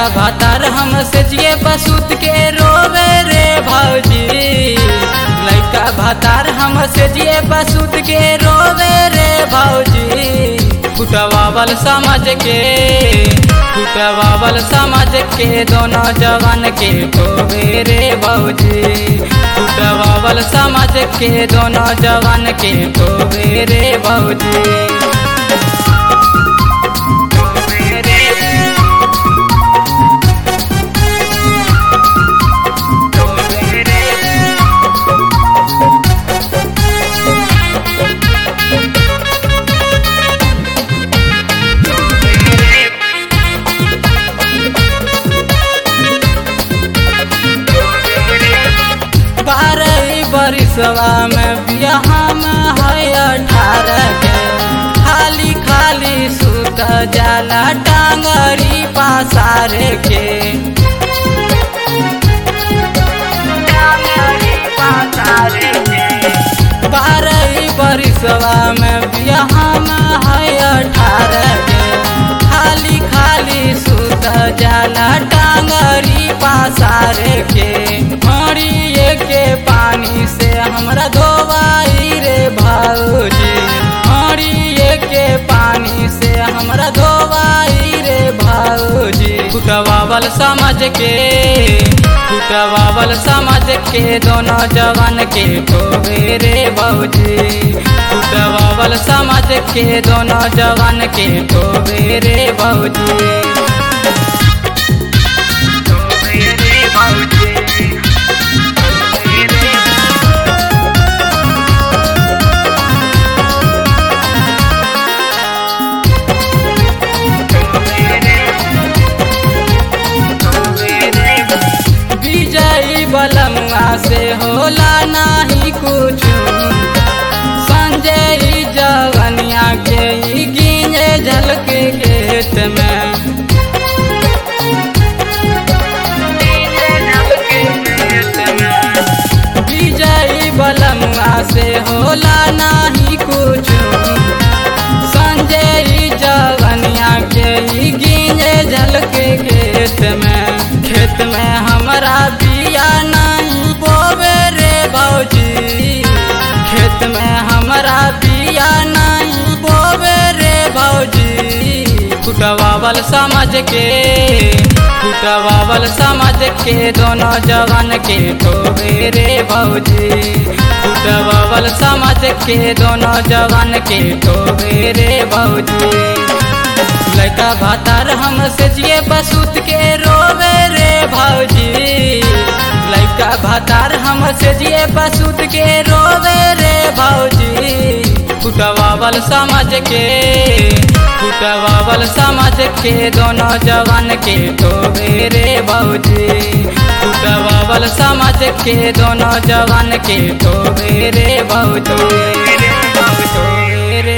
भातार हमसे जिए बसूत के रोवे रे भौजी लड़का भातार हमसे जिए बसूत के रोवे रे भौजी फुटवावल समझ के फुटवावल समझ के दोनों जवान के ठोवे रे भौजी फुटवावल समझ के दोनों जवान के ठोवे रे भौजी बारह बरिसवा में बियाह में है अठारह के खाली खाली सुत जाला टांगरी पासारे के बारह बरिसवा में बियाह में है अठारह के खाली खाली सुत जाला टांगरी पासारे के मरिए के पानी से हमरा धोवाई रे भौजी मरिए के पानी से हमरा धोवाई रे भौजी फुटवावल समझ के फुटवावल समझ के दोनों जवान के ठोवे रे भौजी फुटवावल समझ के दोनों जवान के ठोवे रे भौजी विजयी बलमुआ से होला नाही कुछ संजय जवनिया के ई गिने झलके खेत में विजयी बलमुआ से होला नाही कुछ संजय जवनिया के ई गिने झलके खेत में खेत में हमरा बिया नहीं बोवे रे भौजी खेत में हमरा बिया नहीं बोवे रे भौजी फुटवावल समझ के फुटवावल समझ के दोनों जवान के ठोवे रे भौजी फुटवावल समझ के दोनों जवान के ठोवे रे भौजी लड़का भातार हमसे जिए बसूत के रोवे रे भौजी लड़का भातार हमसे जिए बसूत के रोवे रे भौजी फुटवावल समझ के फुटवावल समझ के दोनों जवान के ठोवे रे भौजी फुटवावल समझ के दोनों जवान के ठोवे रे भौजी